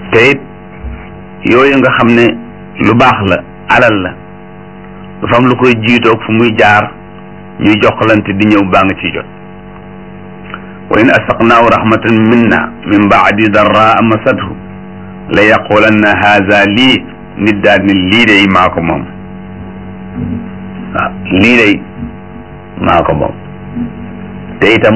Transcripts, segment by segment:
te it yooyu nga xam ne lu baax la alal la dafa am lu koy jiitoog fu muy jaar ñuy joxlante di ñëw baa nga ciy jot wa in asaqnaahu rahmatan minna min baadi darraa masathu la yaqulanna haza lii nit daal ni lii day maa ko moom waaw lii day maa ko moom te itam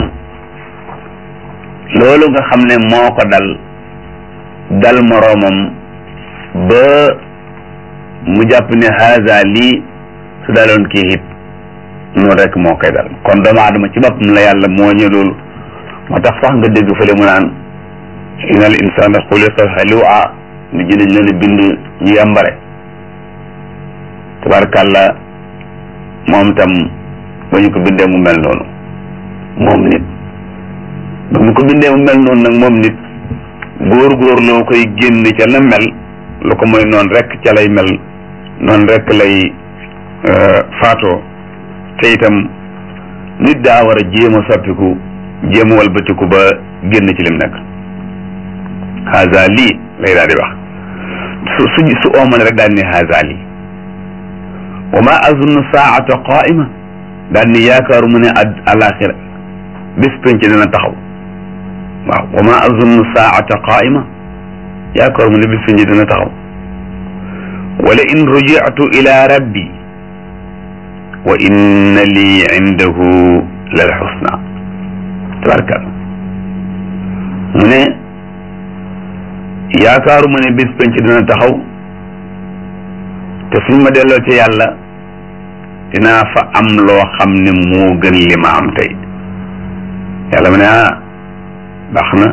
loolu nga xam ne moo ko dal dal moroomam ba mu jàpp ne haza lii su daloon kii it noonu rek moo koy dal kon doomu aadama ci boppam la yàlla moo ñu loolu moo tax sax nga dégg fële mu naan inna al insana xuliqa halua ni ji dañ leen a bind ñu yambare tabarkàlla moom tam ba ñu ko bindee mu mel noonu moom nit ba mu ko bindee mu mel noonu nag moom nit góor-góor loo koy génn ca la mel lu ko mooy noonu rek ca lay mel noonu rek lay faatoo te itam nit daa war a jéem a soppiku jéem a walbatiku ba génn ci lim nekk haza lii lay daal di wax su su su oomale rek daal ni haza lii wa ma azunnu saata qaima daal ni yaakaaru mu ne ad alaxira bis penc dina taxaw waaw wa ma azunnu saata qaima yaakaaru mu ne bis penc dina taxaw wala in rujitu ila rabbi wa inna lii indahu lal xusna tabarkalla mu ne yaakaaru ma ne bis penc dina taxaw te suñ ma delloo ci yàlla dinaa fa am loo xam ne moo gën li ma am tey yàlla mu ne ah baax na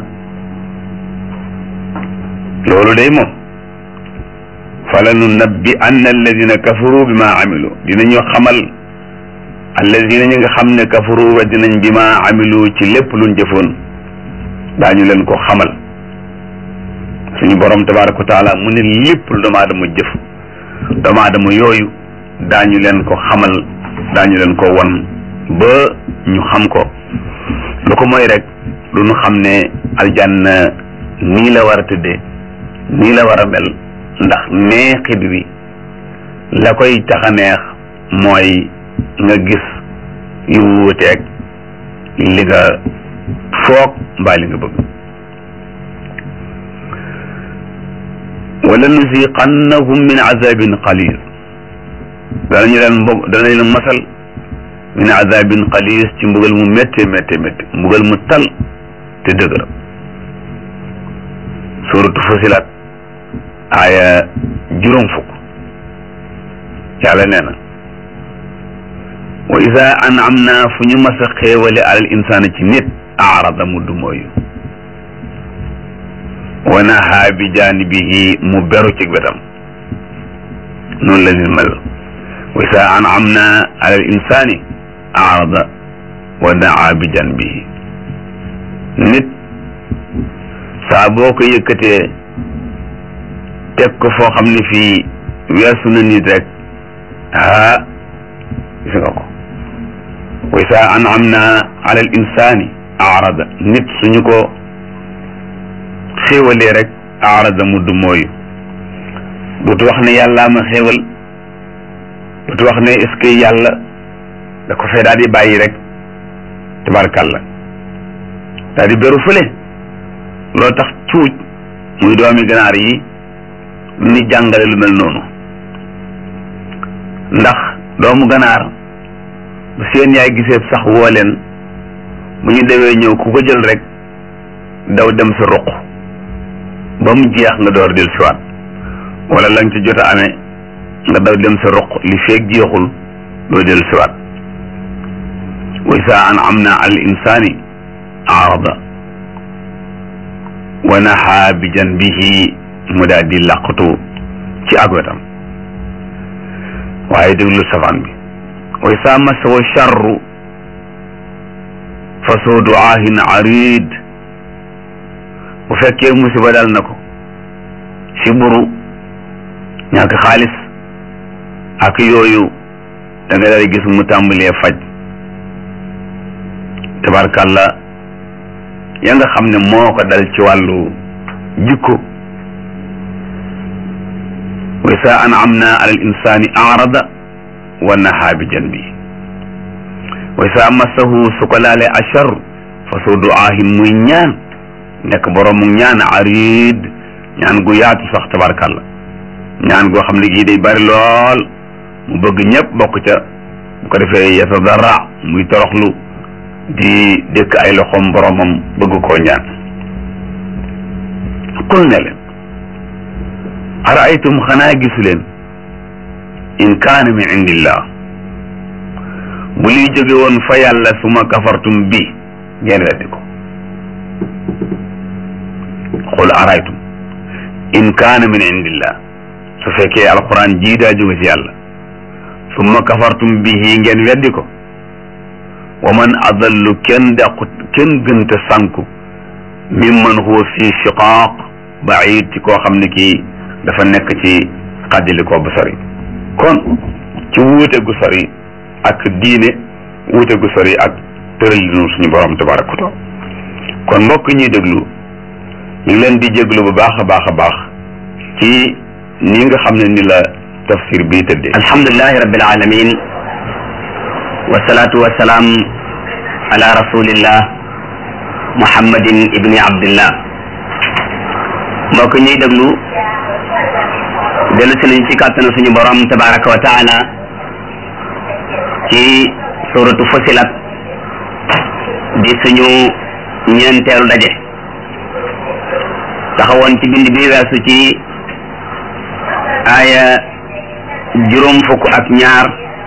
loolu day moom fala nu nabbi anna alladina kafaru bi ma amilu dinañu xamal alladina ñi nga xam ne kafaru wa dinañ bi ma amilu ci lépp luñ jëfoon daañu leen ko xamal suñu borom tabaraka wa taala mu ne lépp lu doomu aadama jëf doomu aadama yooyu daañu leen ko xamal daañu leen ko won ba ñu xam ko lu ko mooy rek lu ñu xam ne aljanna nii la war a tëddee nii la war a mel ndax neexit wi la koy tax a neex mooy nga gis yu wuuteeg li nga foog mbaa li nga bëgg wala nusiqannahum min azabin qalil danañu leen mbog danañ leen masal min azabin qalil ci mbugal mu métte métte métte mbugal mu tal te dëgëra suratu fusilat aaya juróom fukk yàlla nee na wa ida an'amna fu ñu mas a xéewale alal insaana ci nit aarada mu du mooyu wa nahaa bi jaanibihi mu beru ci wetam noonu la nit mel wa ida an'amna alal insaani aarada wa nahaa bi jaanibihi nit saa boo ko yëkkatee teg ko foo xam ne fii weesu na nit rek ah gis nga ko wa isa an'amna ala al insani arada nit suñu ko xéewalee rek arada mu du mooyu dootu wax ne yàllaa ma xéewal dootu wax ne est-ce que yàlla da ko fee daal di bàyyi rek tabarkàlla daal di beru fële loo tax cuuj muy doomi ganaar yi ni jàngale lu mel noonu ndax doomu ganaar bu seen yaay gisee sax woo leen bu ñu dewee ñëw ku ko jël rek daw dem sa ruq ba mu jeex nga door del siwaat wala la nga ci jot a amee nga daw dem sa ruq li feeg jeexul doo del siwaat wa isa an'amna al insani arada wa naha bi janbihi mu daal di laqatu ci ak wetam waaye déglu safaan bi wa isa masawa charru fa soo duaahin arid bu fekkee musiba dal na ko siburu ñàkk xaalis ak yooyu da nga daal gis mu tàmbalee faj tabarkàlla ya nga xam ne moo ko dal ci wàllu jikko wa isa an'amna ala al insani arada wa naha bi janbi wa isa massahu su ko laalee achar fa soo duaahin muy ñaan nekk borom mu ñaan arid ñaan gu yaatu sax tabarkàlla ñaan goo xam ne gii day bari lool mu bëgg ñëpp bokk ca bu ko defee yatadarra muy toroxlu di dëkk ay loxoom boromam bëgg koo ñaan qul ne leen araaytum xanaa gisu leen in kaana min indillah bu liy jóge woon fa yàlla suma kafartum bi ngeen weddi ko qul araaytum in kaana min indillah su fekkee alquran jii daa jóge ci yàlla summa kafartum bihi ngeen weddi ko wa man adallu kenn dàqu kenn gënta sànku mimman huwa fi shiqaaq baid ci koo xam ne kii dafa nekk ci xàjjali ko bu sori kon ci wuute gu sori ak diine wuute gu sori ak tëralinu suñu borom tabaraka wa taala kon mbokk ñuy déglu ñu ngi leen di jéglu bu baax a baax a baax ci ni nga xam ne ni la tafsir bii tëddee alhamdulilahi rabbil alamin wasalaatu wasalaam ala rasulillah muhammadin ibni abdillah mbokk ñuy déglu dellu si nañ ci kàttanu suñu borom tabaraka wa taala ci suratu fusilat di suñu ñeenteelu daje taxawoon ci bind bi weesu ci aaya juróom fukk ak ñaar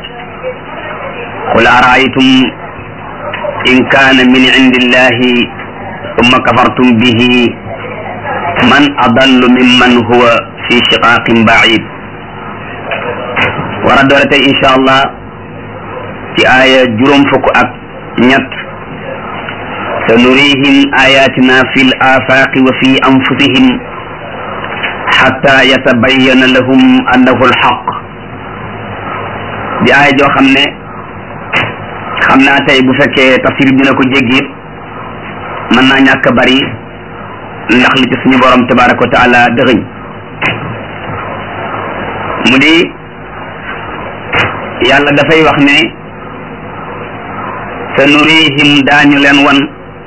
qul araaytum in kaana min indillahi summa kafartum bihi man adallu mimman huwa fi shiqaqin baid war a doore tey insha allah ci aaya juróom fukk ak ñett sanurihim ayatina fi l afaqi wa fi anfusihim xatta yatabayyana lahum annahu alxaq di aaya joo xam ne xam naa tey bu fekkee tafsir bi dina ko jéggi mën naa ñàkk bari ndax li ci suñu borom tabaraka wa taala dëxëñ mu di yàlla dafay wax ne sa nurihim daañu leen wan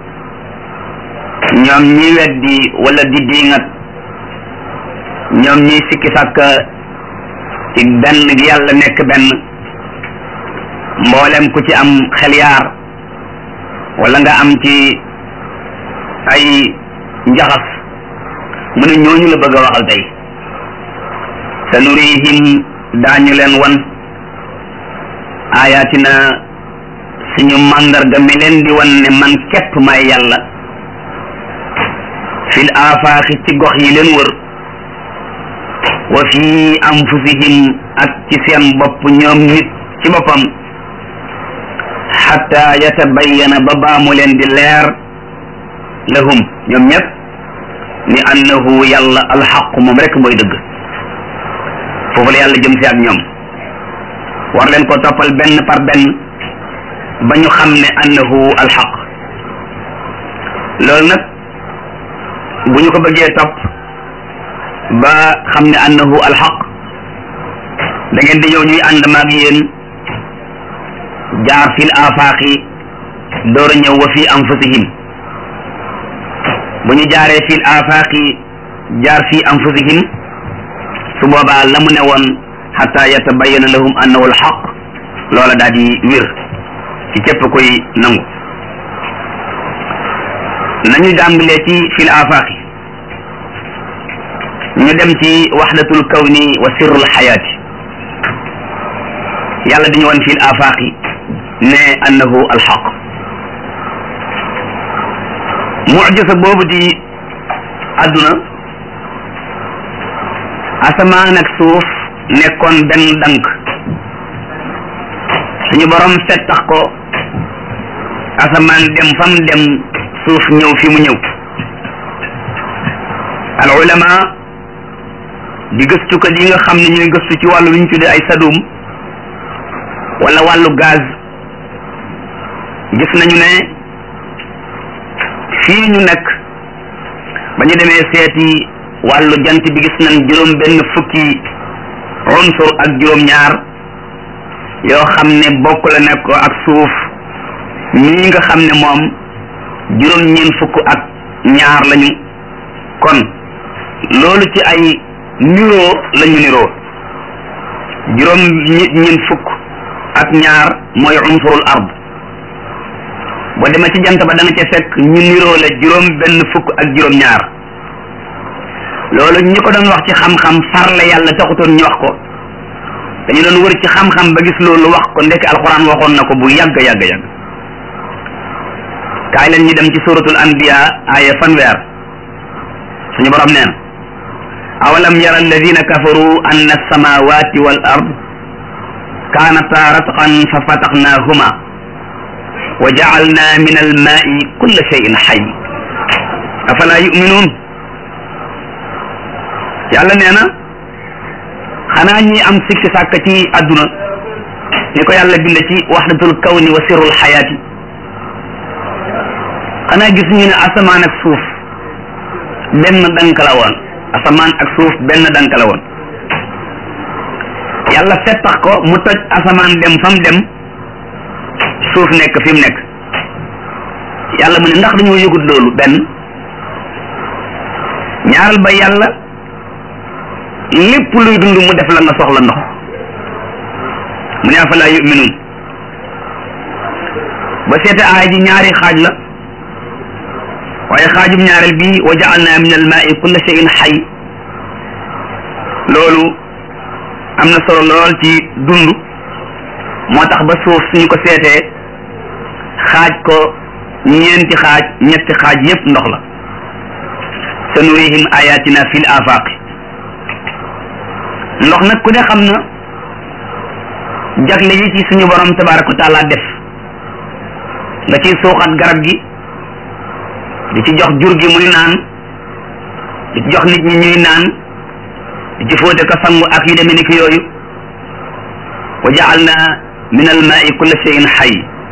ñoom ñi weddi wala di diingat ñoom ñi sikki sàkk ci benn gi yàlla nekk benn mboolem ku ci am xel yaar wala nga am ci ay njaxas mu ne ñooñu la bëgg a waxal tey sa nurihim daañu leen wan ayatina suñu màndarga mi leen di wan ne man képp may yàlla fil afaaxi ci gox yi leen wër wa fi anfusihim ak ci seen bopp ñoom nit ci boppam xatta yatabayyana ba baamu leen di leer lahum ñoom ñëpp ni annahu yàlla alxaq moom rek mooy dëgg foofu la yàlla jëm si ak ñoom war leen ko toppal benn par benn ba ñu xam ne annahu alxaq loolu nag bu ñu ko bëggee topp ba xam ne annahu alxaq da ngeen di ñëw ñuy ànd maag yéen jaar fil afaaqi door a ñëw wa fi anfusihim bu ñu jaaree fil afaaqi jaar fi anfusihim su boobaa la mu ne woon xata yatabayana lahum annahu alxaq loola daal di wér ci képp koy nangu nañu jàmbalee ci fil afaaqi ñu dem ci waxdatul kawni wa sirrul xayaati yàlla dañu woon fil afaaqi ne annahu alxaq mujisa boobu di àdduna asamaan ak suuf nekkoon benn dank suñu borom settax ko asamaan dem fam dem suuf ñëw fi mu ñëw al ulama di gëstukat yi nga xam ne ñooy gëstu ci wàllu lu ñu tuddee ay sadum wala wàllu gaz gis nañu ne fii ñu nekk ba ñu demee seeti wàllu jant bi gis nañ juróom benn fukki unsur ak juróom-ñaar yoo xam ne bokk la nekk ko ak suuf mii nga xam ne moom juróom-ñeent fukk ak ñaar lañu kon loolu ci ay niroo lañu niroo juróom ñeent fukk ak ñaar mooy unsurul ard boo demee ci jant ba da nga ca fekk ñu niroo la juróom benn fukk ak juróom ñaar loolu ñi ko doon wax ci xam-xam farle yàlla taxutoon ñu wax ko dañu doon wër ci xam-xam ba gis loolu wax ko ndekk alquran waxoon na ko bu yàgg yàgg yàgg kaay leen ñu dem ci suratul anbiya aya fanweer suñu borom neen awalam yara alladina kafaru anna alsamawati wal ard kaanata ratqan fa fataxnaahuma wa jacalna min almaai kulla cheyin xay afala yuminuun yàlla nee na xanaa ñi am sikki sàkk ci àdduna ni ko yàlla bind ci waxdatul kawni wa sirrul xayaati xanaa gis ñu ne asamaan ak suuf benn dank la woon asamaan ak suuf benn dank la woon yàlla fettax ko mu toj asamaan dem fa mu dem suuf nekk fi mu nekk yàlla mu ne ndax dañoo yëgut loolu benn ñaaral ba yàlla lépp luy dund mu def la nga soxla ndox mu ne afalaa yuminuun ba seete aay ji ñaari xaaj la waaye xaajum ñaareel bi wa jaalna min almaai kulla cheyin xay loolu am na solo lool ci dund moo tax ba suuf suñu ko seetee xaaj ko ñeenti xaaj ñetti xaaj yépp ndox la sa nurihim ayatina fil afaqi ndox nag ku ne xam na jagle yi ci suñu borom tabaraka wa taala def nga ciy suuxat garab gi di ci jox jur gi muy naan di ci jox nit ñi ñuy naan di ci fóote ko sangu ak yu demee ni ki yooyu wa jaalna min al maai kulla cheyin xay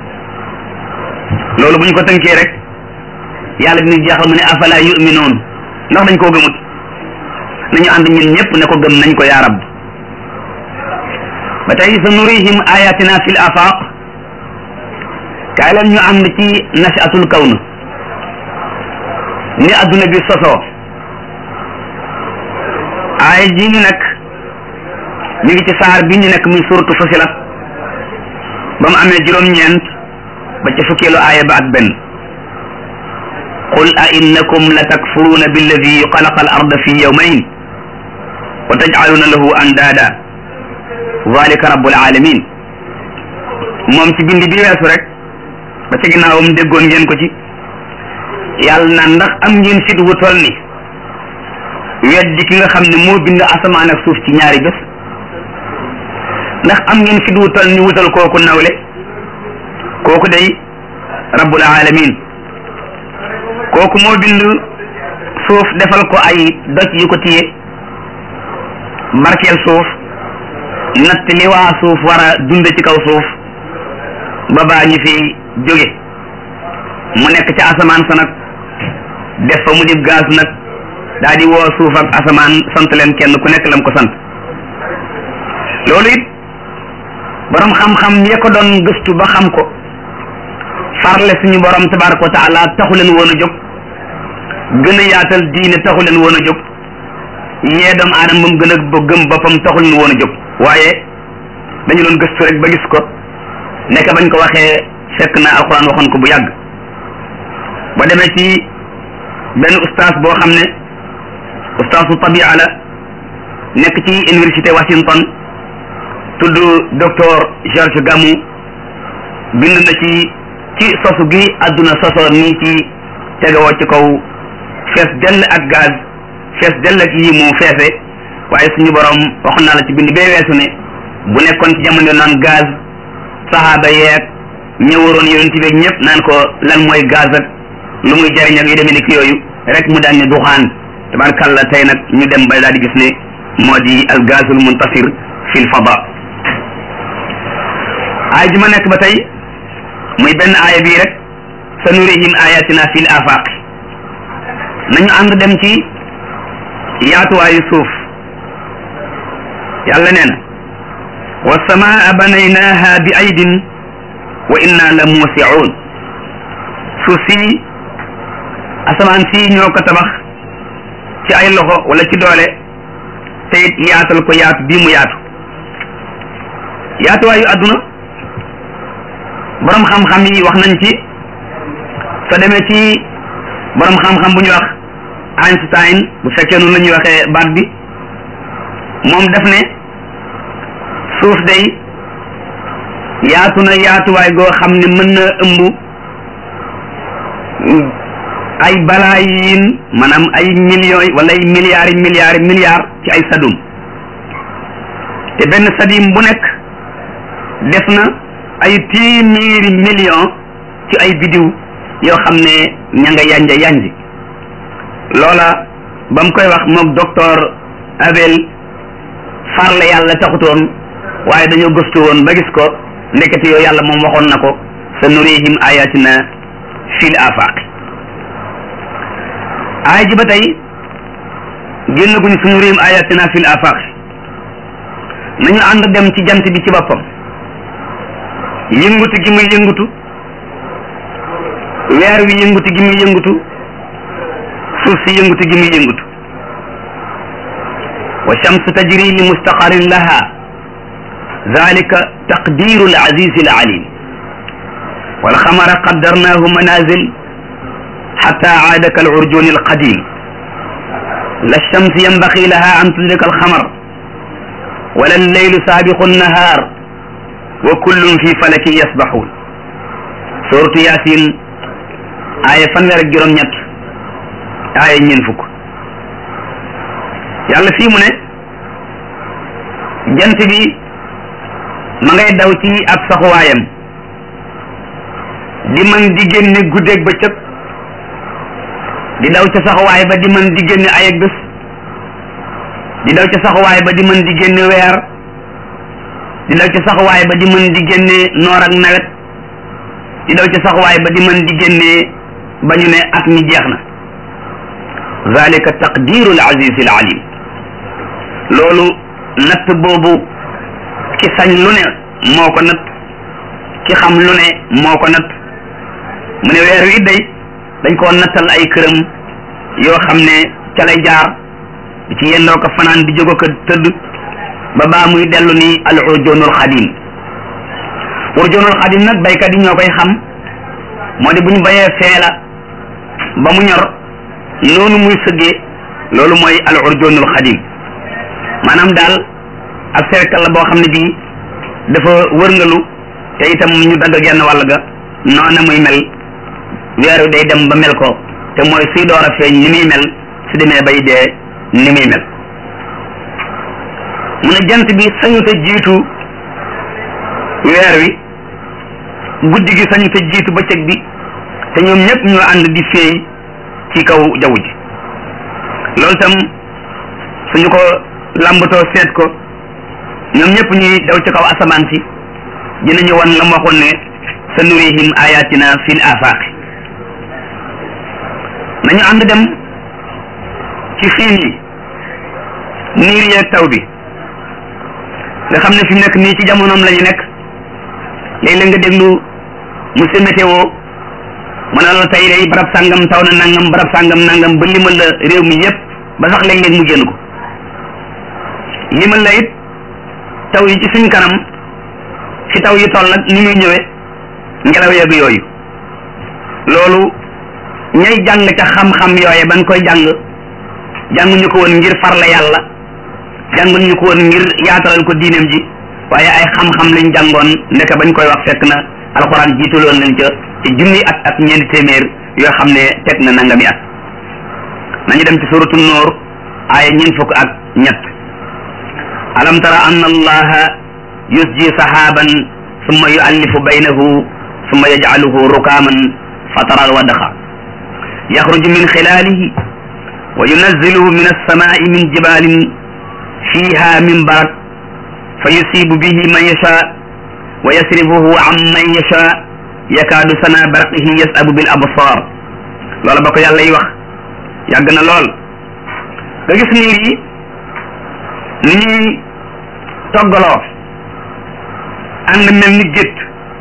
loolu bu ñu ko tënkee rek yàlla dina jeexal mu ne afala yuminoon ndax dañ koo gëmut nañu ànd ñun ñëpp ne ko gëm nañ ko yaa rab ba tey sa nurihim ayatina fil afaq kaay leen ñu ànd ci nashatul kawn ni adduna bi sosoo aaya ji ñu nekk ñu ngi ci saar bi ñu nekk muy suratu Fusilat ba mu amee juróom-ñeent ba ca fukkeelu aaya ba ak benn qul a innakum la takfuruuna billadi xalaqa al arda fi yawmayn wa tajcaluuna lahu andaada zalika rabbul alamin moom ci bindi bi weesu rek ba ca ginnaawam déggoon ngeen ko ci yàlla na ndax am ngeen fit wu toll ni weddi ki nga xam ne moo bind asamaan ak suuf ci ñaari bés ndax am ngeen fit wu toll ni wutal kooku nawle kooku day rabbul alamin kooku moo bind suuf defal ko ay doj yu ko téye barkeel suuf natt li waa suuf war a dund ci kaw suuf ba baa ñu fi jóge mu nekk ci asamaan sa nag def fa mu dib gaas nag daa di woo suuf ak asamaan sant leen kenn ku nekk lam ko sant loolu it borom xam-xam ya ko doon gëstu ba xam ko farle suñu borom tabaraka wa taala taxu leen woon a jóg gën a yaatal diine taxu leen woon a jóg yee doomu aadama ba mu gën a gëm boppam taxu leen woon a jóg waaye dañu doon gëstu rek ba gis ko nekk bañ ko waxee fekk na alxuraan waxoon ko bu yàgg ba demee ci benn ustaas boo xam ne ustaasu tabia la nekk ci université Washington tudd docteur George Gamow bind na ci ci sosu gi àdduna sosoo nii ci tegewoo ci kaw fees dell ak gaz fees dell ak yi mu feese waaye suñu borom wax naa la ci bind bee weesu ne bu nekkoon ci jamono naan gaz saxaaba yeeg ñëwaroon yonent bi ñëpp naan ko lan mooy gaz ak lu muy jariñ ak yu demee ni ki yooyu rek mu daan ne duxaan tabarkalla tey nag ñu dem ba daal di gis ne moo di al gazul muntasir fil fada aay ji ma nekk ba tey muy benn aaya bii rek sa nurihim ayatina fil afaq nañu ànd dem ci yaatuwaayu suuf yàlla nee na wa samaa banaynaha bi aydin wa inna la muusiun suuf si asamaan si ñoo ko tabax ci ay loxo wala ci doole te it yaatal ko yaatu bii mu yaatu yaatuwaayu àdduna borom xam-xam yi wax nañ ci soo demee ci borom xam-xam bu ñuy wax Einstein bu fekkee noonu la ñuy waxee baat bi moom def ne suuf day yaatu na yaatuwaay goo xam ne mën na ëmb ay balaayin maanaam ay millions wala ay milliards yi milliards yi milliards ci ay sadum te benn sadim bu nekk def na ay téeméeri millions ci ay bidiw yoo xam ne ña nga yanja yanji loola ba mu koy wax moog docteur Abel farle yàlla taxutoon waaye dañoo gëstu woon ba gis ko ndekete yoo yàlla moom waxoon na ko sa nurihim ayatina fil afaq aay ji ba tey génn guñu sa nurihim ayatina fil afaq nañu ànd dem ci jant bi ci boppam yëngutu gi muy yëngutu weer wi yëngutu gi muy yëngutu suuf si yëngutu gi muy yëngutu wa shamsu tajri li mustaqarin laha zalika taqdiru al aziz al alim wal xamara qaddarnahu manazil xata aada kal urjuni al qadim la shamsi yanbaqi laha an tudrika al xamar wala al leylu saabiqu an nahar wa kullun fi falakin yasbaxuun suratu yasin aaya fanweer ak juróom-ñett aaya ñeen fukk yàlla fii mu ne jant bi ma ngay daw ci ab saxuwaayam di mën di génne guddeeg bëccëg di daw ca saxuwaay ba di mën di génne ay ak bés di daw ca saxuwaay ba di mën di génne weer di daw ca saxuwaay ba di mën di génne noor ak nawet di daw ca saxuwaay ba di mën di génne ba ñu ne at mi jeex na zalika taqdiru al aziz al alim loolu natt boobu ki sañ lu ne moo ko natt ki xam lu ne moo ko natt mu ne weer wi day dañ koo nattal ay këram yoo xam ne ca lay jaar di ci yendoo ko fanaan di jóg ko tëdd ba baa muy dellu ni al urjoonul xadim urjoonul xadim nag baykat yi ñoo koy xam moo di bu ñu bayee feela ba mu ñor noonu muy sëggee loolu mooy al urjoonul xadim maanaam daal ab cercle la boo xam ne bii dafa wërngalu te itam ñu dagg genn wàll ga noona muy mel weer wi day dem ba mel ko te mooy suy door a feeñ ni muy mel su demee bay dee ni muy mel mu ne jant bi sañu te jiitu weer wi guddi gi sañu te jiitu bëccëg bi te ñoom ñëpp ñoo ànd di feey ci kaw jaww ji loolu tam suñu ko làmbatoo seet ko ñoom ñëpp ñuy daw ci kaw asamaan si dinañu wan la mu waxoon ne sa nurihim ayatina fil afaqi nañu ànd dem ci xiin yi niir yeeg taw bi nga xam ne fi mu nekk nii ci jamonoom la ñu nekk léeg-léeg nga déglu monsieur météo mu ne la tey day barab sàngam taw na nangam barab sàngam nangam ba limal la réew mi yépp ba sax léeg-léeg mu génn ko limal la it taw yi ci suñ kanam fi taw yi toll ak ni muy ñëwee ngelaw yeeg yooyu loolu ñay jàng ca xam-xam yooye ban koy jàng jànguñu ko woon ngir farla yàlla jànguñu ko woon ngir yaatalal ko diineem ji waaye ay xam-xam lañ jàngoon ndeke bañ koy wax fekk na alxuraan jiitaloon nañ ca ci junni at ak ñeenti téeméer yoo xam ne teg na nangami at nañu dem ci suratu noor aaya ñeent fukk ak ñett alam tara anna allaha yusji sahaban summa yuallifu baynahu summa yajcaluhu rukaman fatara alwadaxa yaxruju min xilalihi wa yunazziluhu min alsamai min jibalin fiha min barak fa yusibu bihi man yasha wa yasrifuhu an man yasha yakaadu sana barqihi yasabu bil absar loola ba ko yàlla yi wax yàgg na lool nga gis niir yi ni ñuy toggaloo ànd mel ni gétt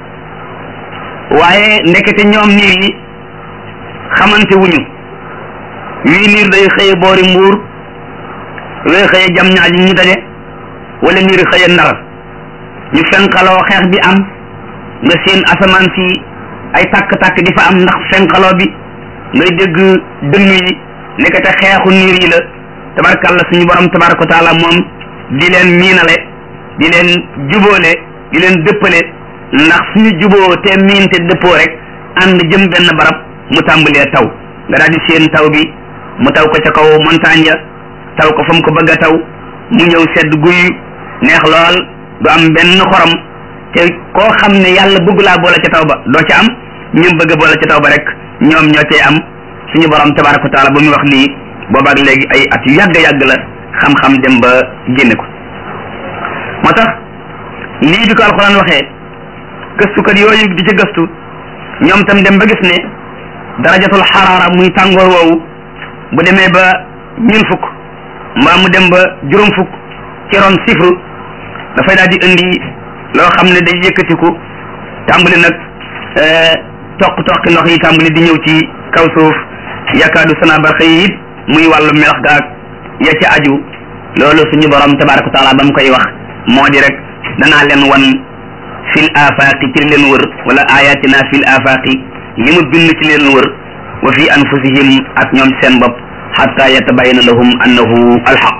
waaye ndekete ñoom niir yi xamante wuñu wii niir day xëye boori mbuur wee xëye jam ñaaj ñu daje wala niir xëye ndar ñu fenqaloo xeex bi am nga seen asamaan si ay tàkk-tàkk di fa am ndax fenqaloo bi ngay dégg dënn yi nekkate xeexu niir yi la tabarkàlla suñu borom tabaraka wa taala moom di leen miinale di leen jubóole di leen dëppale ndax suñu juboo te miin te dëppoo rek ànd jëm benn barab mu tàmbalee taw nga daal di seen taw bi mu taw ko ca kaw montagne ya taw ko fa mu ko bëgg a taw mu ñëw sedd guy neex lool du am benn xorom te koo xam ne yàlla bëgg laa boole ca taw ba doo ca am ñoom bëgg a boole ca taw ba rek ñoom ñoo cay am suñu borom tabaraka wa taala ba muy wax lii boobaak léegi ay at yu yàgg yàgg la xam-xam dem ba génne ko moo tax lii bi ko alxuraan waxee gëstukat yooyu di ci gëstu ñoom tam dem ba gis ne darajatul xaraara muy tàngoor woowu bu demee ba ñun fukk mbaa mu dem ba juróom fukk ci ron sifru dafay daal di indi loo xam ne day yëkkatiku tàmbali nag toq toqi ndox yi tàmbali di ñëw ci kaw suuf yakaadu sana barxa yi it muy wàllu melax gaag ya ci aju loolu suñu borom tabaraka wa taala ba mu koy wax moo di rek danaa leen wan fil afaqi ci leen wër wala ayatina fil afaqi li mu bind ci leen wër wa fi anfusihim ak ñoom seen bopp xatta yatabayana lahum annahu alxaq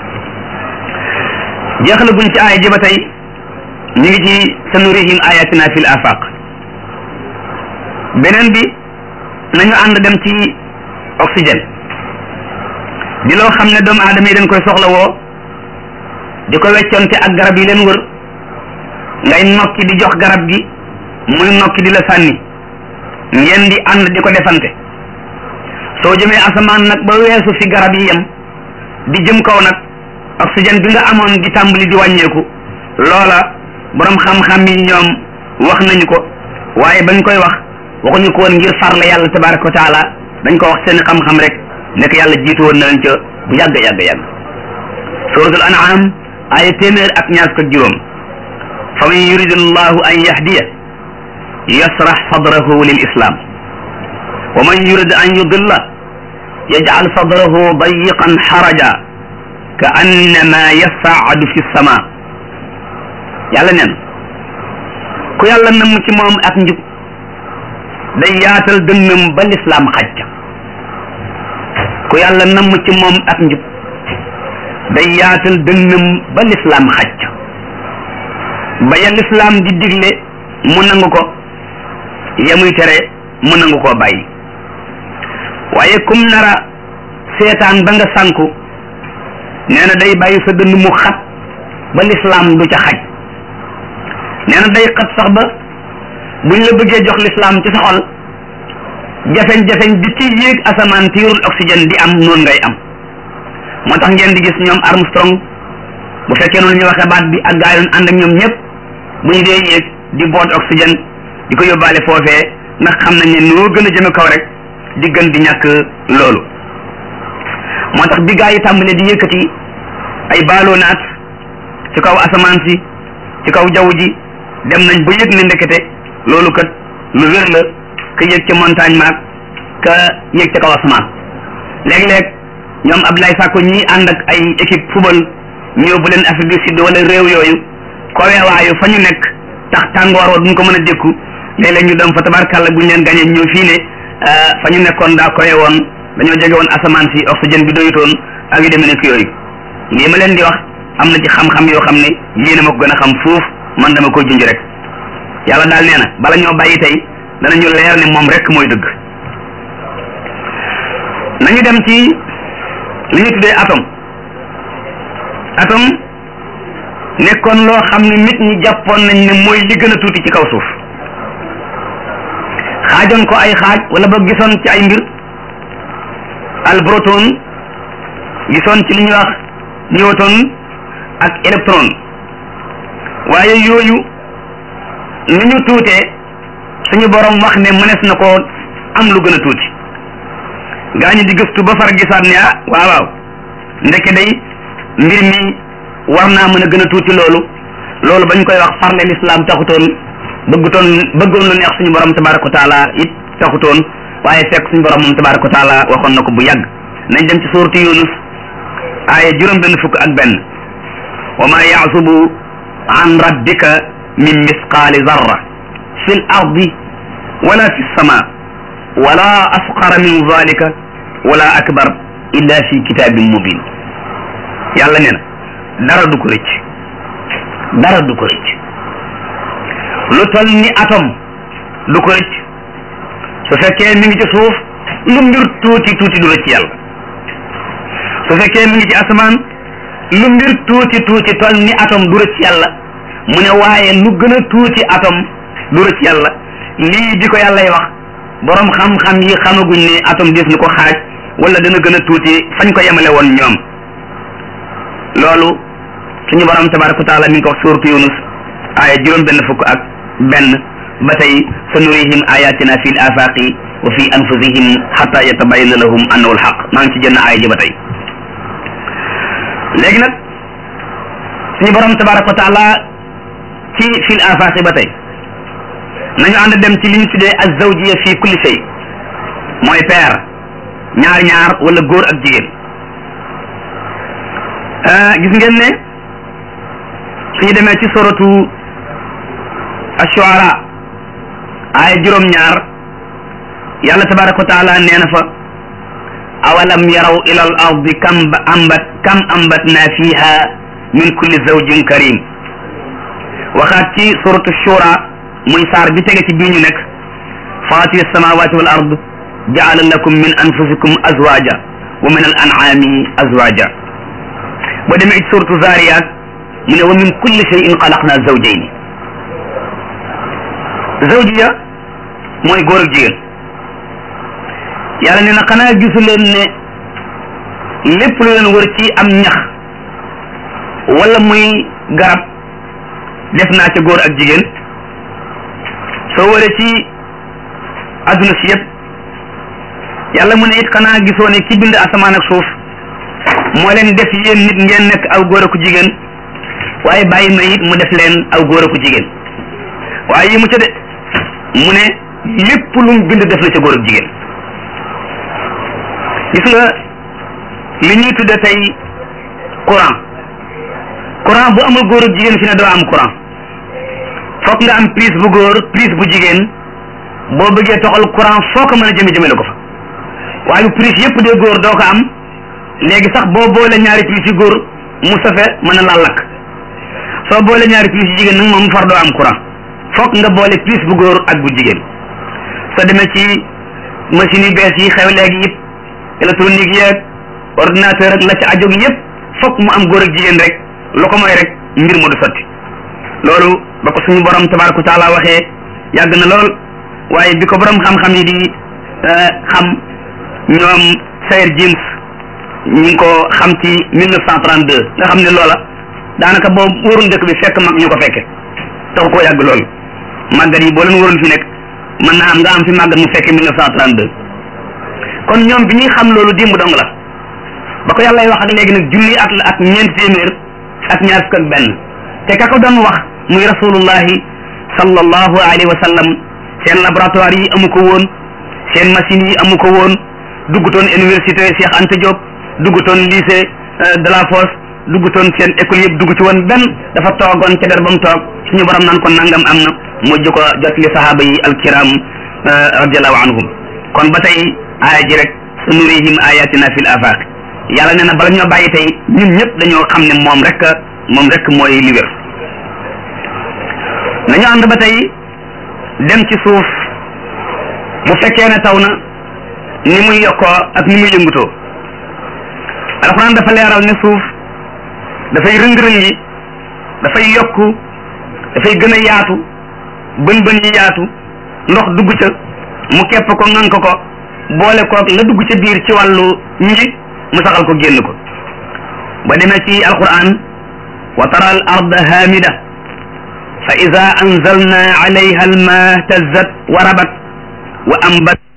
jeexal guñ ci aaya ji ba tey ñu ngi ci sanurihim ayatina fil afaq beneen bi nañu ànd dem ci oxygène di loo xam ne doomu aadama yi dañ koy soxla woo di ko weccoonte ak garab yi leen wër ngay nokki di jox garab gi muy nokki di la sànni ngeen di ànd di ko defante soo jëmee asamaan nag ba weesu fi garab yi yem di jëm kaw nag oxygène bi nga amoon di tàmbali di wàññeeku loola borom xam-xam yi ñoom wax nañu ko waaye bañ koy wax waxuñu ko woon ngir farle yàlla tabaraka wa taala dañ ko wax seen xam-xam rek nekk yàlla jiitu woon na leen ca bu yàgg yàgg yàgg suratul an'am ay téeméer ak ñaar fukk ak juróom fa man yuridu llahu an yahdiya yasrax sadrahu lil islam wa man yurid an yudilla yajcal sadrahu dayiqan xaraja ka annama yasaadu fi sama yàlla neen ku yàlla namm ci moom ak njub day yaatal dënnam ba lislaam xaj ku yàlla namm ci moom ak njub day yaatal dënnam ba lislaam xaj ba ya lislaam di digle mu nangu ko ya muy tere mu nangu koo bàyyi waaye kum nara seetaan ba nga sànku nee na day bàyyi sa dënn mu xat ba lislaam du ca xaj nee na day xat sax ba buñ la bëggee jox lislaam ci sa xol jafeñ-jafeñ bi ci yéeg asamaan tiirul oxygène di am noonu ngay am moo tax ngeen di gis ñoom Armstrong bu fekkee noonu ñu waxee baat bi ak gaa yoon ànd ak ñoom ñëpp bu ñu dee yéeg di boot oxygène di ko yóbbaale foofee ndax xam nañ ne noo gën a jëme kaw rek di gën di ñàkk loolu moo tax bi gaa yi tàmbalee di yëkkati ay ballonnaat ci kaw asamaan si ci kaw jaww ji dem nañ ba yëg ne ndekete loolu kat lu wér la ka yëg ca montagne maag ka yëg ca kaw asamaan léeg-léeg ñoom Abdoulaye Sakko ñi ànd ak ay équipe football ñëw bu leen Afrique du Sud wala réew yooyu koweewaayu fa ñu nekk tax tàngoor wa duñ ko mën a dékku léeg-léeg ñu dem fa tabarkàlla buñ leen gañee ñëw fii ne fa ñu nekkoon daa kowe woon dañoo jege woon asamaan si oxygène bi doyutoon ak yu demee nekk yooyu lii ma leen di wax am na ci xam-xam yoo xam ne yéen a ma ko gën a xam fuuf man dama koy junj rek yàlla daal nee na bala ñoo bàyyi tey danañu leer ne moom rek mooy dëgg nañu dem ci li ñu tuddee atome atome nekkoon loo xam ne nit ñi jàppoon nañ ne mooy li gën a tuuti ci kaw suuf xaajoon ko ay xaaj wala ba gisoon ci ay mbir al proton gisoon ci li ñuy wax newton ak électron waaye yooyu ni ñu tuutee suñu borom wax ne mënees na ko am lu gën a tuuti gaa ñi di gëstu ba far gisaat ne ah waaw waaw ndeke day mbir mi war naa mën a gën a tuuti loolu loolu bañ koy wax farle lislaam taxutoon bëggutoon bëggoon lu neex suñu borom tabaraka wa taala it taxutoon waaye fekk suñu borom moom tabaraka wa taala waxoon na ko bu yàgg nañ dem ci suuratu yunus aaya juróom benn fukk ak benn wa ma yaasubu an rabbika min misqaali zarra fi l ardi wala fi lsama wala asqara min zalika wala akbar illa fi kitabin mubin yàlla nee na dara du ko rëcc dara du ko rëcc lu tol ni atom du ko rëcc su fekkee mi ngi ci suuf lu mbir tuuti tuuti du rëcc yàlla su fekkee mi ngi ci asamaan lu mbir tuuti tuuti tol ni atom du rëcc yàlla mu ne waaye lu gën a tuuti atom du rëcc yàlla lii di ko yàllay wax borom xam-xam yi xamaguñ ne atom des ni ko xaaj wala dana gën a tuuti fañ ko yemale woon ñoom loolu suñu borom tabaraka wa taala mi ngi ko wax suuratu yunus aaya juróom benn fukk ak benn ba tey sa nurihim ayatina fi l afaqi wa fi anfusihim xata yatabayana lahum annahu alxaq maa ngi ci jënn aaya ji ba tey léegi nag suñu borom tabaraka wa taala ci fi l afaqi ba tey nañu ànd dem ci li ñu tuddee azawjiya fi kulli shay mooy paire ñaar ñaar wala góor ak jigéen gis ngeen ne suñu demee ci suratu ashuara aaya juróom ñaar yàlla tabaraka wa taala nee na fa awalam yaraw ila al ardi kam ambat kam ambatna fiha min kulli zawjin karim waxaat ci suratu shura muy saar bi tege ci bii ñu nekk faatiri samawati wal ard jaala lakum min anfusikum azwaja wa min al an'ami azwaja boo demee ci suratu zariyat mu ne wa min kulli shay'in xalaqna zawjayni zawjiya mooy góor ak jigéen yàlla nee na xanaa gisu leen ne lépp lu leen wër ci am ñax wala muy garab def naa ca góor ak jigéen soo wëree ci adduna si yëpp yàlla mu ne it xanaa gisoo ne ki bind asamaan ak suuf moo leen def yéen nit ngeen nekk aw góor ak jigéen waaye bàyyi ma it mu def leen aw góor ak jigéen waaye yi mu ca de mu ne lépp lu mu bind def na ca góor ak jigéen gis nga li ñuy tudde tey courant courant bu amul góor ak jigéen fi ne doo am courant fokk nga am prise bu góor prise bu jigéen boo bëggee toxal courant foo ko mën a jëme jëmele ko fa waaye bu prise yëpp dee góor doo ko am léegi sax boo boole ñaari prise yu góor mu safe mën a laal lakk soo boole ñaari prise yu jigéen nag moom far doo am courant fokk nga boole prise bu góor ak bu jigéen soo demee ci machine yu bees yi xew léegi yëpp électronique yeeg ordinateur ak la ci ajoog yëpp fokk mu am góor ak jigéen rek lu ko mooy rek mbir mu du sotti loolu ba ko suñu borom tabaraka wa taala waxee yàgg na lool waaye bi ko borom xam-xam yi di xam ñoom Sayer James ñu ngi ko xam ci 1932 nga xam ne loola daanaka boobu wóorul dëkk bi fekk mag ñu ko fekke taxu koo yàgg loolu màggat yi boo leen wóorul fi nekk mën naa am nga am fi màggat mu fekke 1932 kon ñoom bi ñuy xam loolu dimb dong la ba ko yàlla wax ak léegi nag junni at la ak ñeenti téeméer ak ñaar fukk ak benn te ka ko doon wax muy rasulullahi sallallahu alayhi wa sallam seen laboratoire yi amu ko woon seen machines yi amu ko woon duggutoon université Cheikh Anta Diop duggutoon lycée de la Fosse duggutoon seen école yëpp dugg ci woon benn dafa toogoon ca der ba mu toog suñu borom naan ko nangam am na mujj ko jot li sahaaba yi alkiram radiallahu anhum kon ba tey aaya ji rek sa nurihim ayatina fil afaq yàlla nee na bala ñoo bàyyi tey ñun ñëpp dañoo xam ne moom rek moom rek mooy li wér nañu ànd ba tey dem ci suuf bu fekkee ne taw na ni muy yokkoo ak ni muy yëngutoo alxuraan dafa leeral ne suuf dafay rëng-rëng yi dafay yokku dafay gën a yaatu bën bën yi yaatu ndox dugg ca mu kepp ko ŋànk ko boole koog la dugg ca biir ci wàllu nji mu saxal ko génn ko ba demee ci alquran wa tara al arda hamida fa ida anzalna alayha alma tazzat wa rabat wa ambat